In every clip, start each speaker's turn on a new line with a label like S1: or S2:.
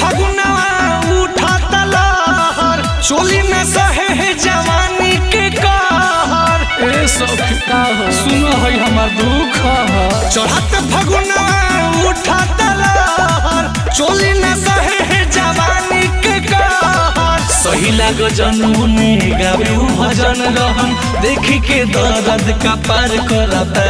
S1: फगुनवा उठाता लहर चोली में सहे है जवानी के कहर ए सखी
S2: का हो
S1: सुनो है हमार दुख चढ़त फगुनवा उठाता लहर चोली में सहे है जवानी के कहर सही लाग जनमुने गावे उ भजन रहन देखी के दर्द का पार करता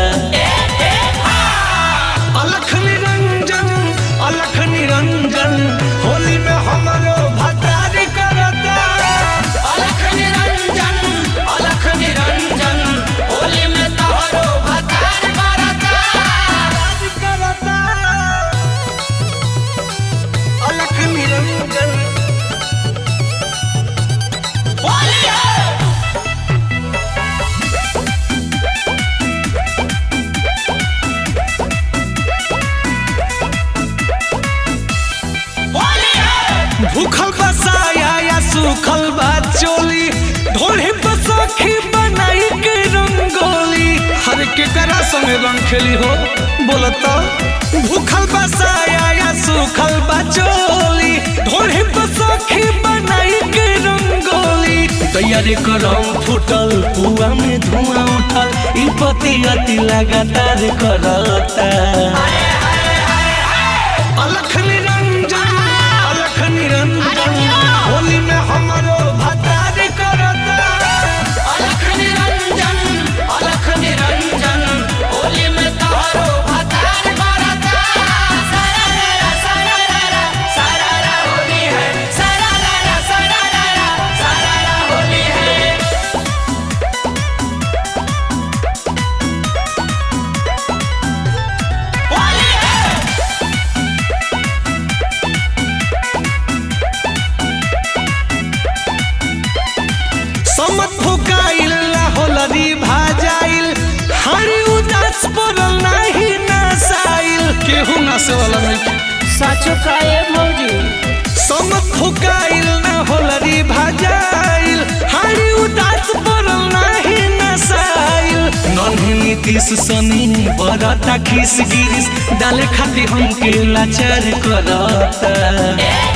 S1: अलख निरंजन अलख निरंजन होली में हमारो भतार करता
S2: अलख निरंजन अलख निरंजन होली में तोहरो भतार करता
S1: करता अलख निरंजन
S2: होली है होली है
S1: भूखल बसाया या सूखल बा चोली ढोली पर सखी बनाई के रंगोली हर के करा संगे रंग खेली हो बोलता भूखल बसाया या सूखल बा चोली ढोली पर सखी बनाई के रंगोली तैयारी करम फुटल पुआ में धुआं उठल ई पति अति लगातार करता अलख निरंजन अलख निरंजन होली में हमारो भतार करता
S2: अलख निरंजन अलख निरंजन होली में तोहरो भतार करता सारा रा रा सारा रा रा सारा रा होली है सारा रा रा सारा रा रा सारा रा होली है होली है
S1: समत फुकाइल होलरी भाजाइल हरी उदास पड़ल नाही नसाइल केहू नसे वाला नहीं
S2: साचो काए भौजी
S1: समत फुकाइल न होलरी भाजाइल हरी उदास पड़ल नाही नसाइल नन्ही नीतीश सनी बरता खिस गिरिस डाले खाती हमके लाचार करता